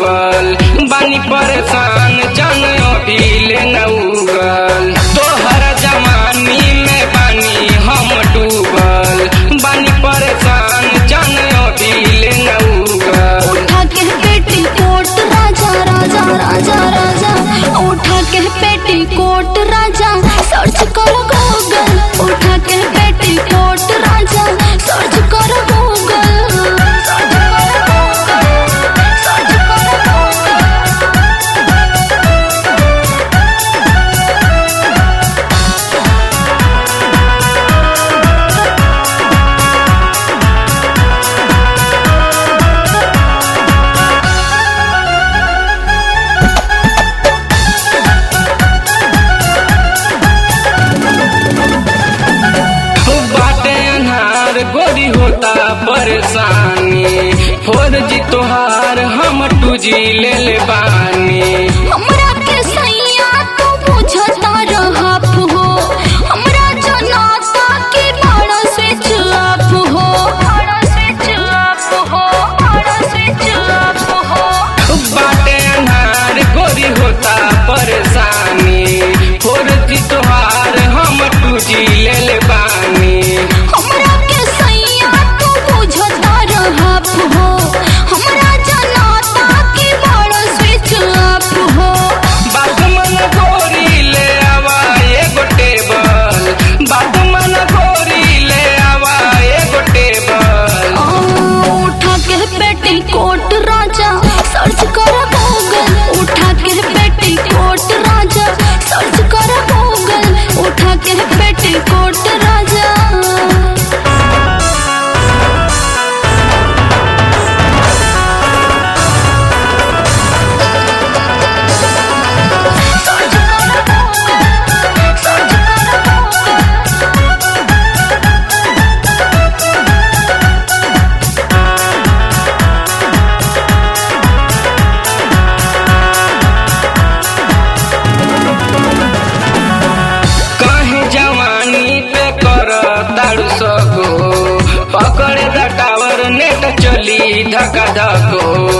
डूबल बानी परेशान जन अभी ले न उगल तोहर जमानी में बानी हम डूबल बानी परेशान जन अभी ले न उगल उठा के पेटी कोट राजा राजा राजा राजा उठा के पेटी कोट राजा सर्च करो गूगल उठा के पेटी कोट राजा सर्च करो गूगल सर्च करो गूगल सर्च करो गूगल बाटे अनहार गोरी होता परेशानी फोर जी तोहार हम टूजी ले ले बानी हमरा के सैया तू बुझता रहप हो हमरा जनाता के बड़ा स्विच ऑफ हो बड़ा स्विच ऑफ हो बड़ा स्विच ऑफ हो बाटे अनहार गोरी होता परेशानी फोर जी तोहार हम टूजी ले ले बानी हमरा के सैया तू बुझता रहप हो हमरा जनाता के बड़ा स्विच ऑफ हो बागमन गोरी ले आवा एगो टेबल बागमन गोरी ले आवा एगो टेबल आ, उठा के पेटी कोट राजा सर्च कर गूगल उठा के पेटी कोट राजा सर्च कर गूगल उठा के पेटी कोट राजा सर्च कर गूगल सर्च कर गूगल कहे जवानी पे कर तारू सको पकड़े द टावर नेट चली धका धको